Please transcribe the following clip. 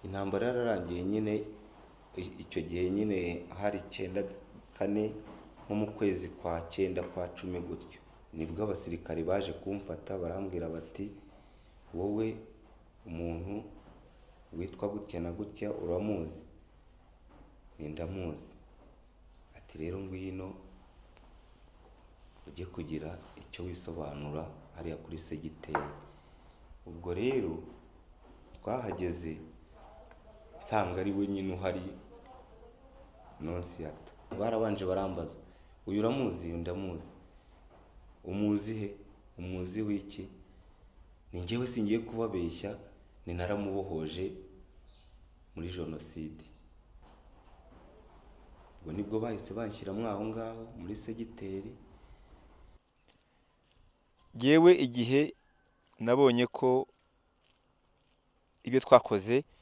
intambara yararangiye nyine icyo gihe nyine hari icyenda kane nko mu kwezi kwa cyenda kwa cumi gutyo, nibwo abasirikare baje kumfata barambwira bati wowe umuntu witwa gutya na gutya uramuzi? Nti ndamuzi. Ati rero ngwino ujye kugira icyo wisobanura hariya kuri segiteri. Ubwo rero twahageze nsanga ari we nyine uhari nonsiyata, barabanje barambaza uyu uramuzi? Uyu ndamuzi. Umuzi he? Umuzi w'iki? Ni njyewe singiye kubabeshya ni naramubohoje muri jenoside. Ubwo nibwo bahise banshyiramo aho ngaho muri segiteri. Jyewe igihe nabonye ko ibyo twakoze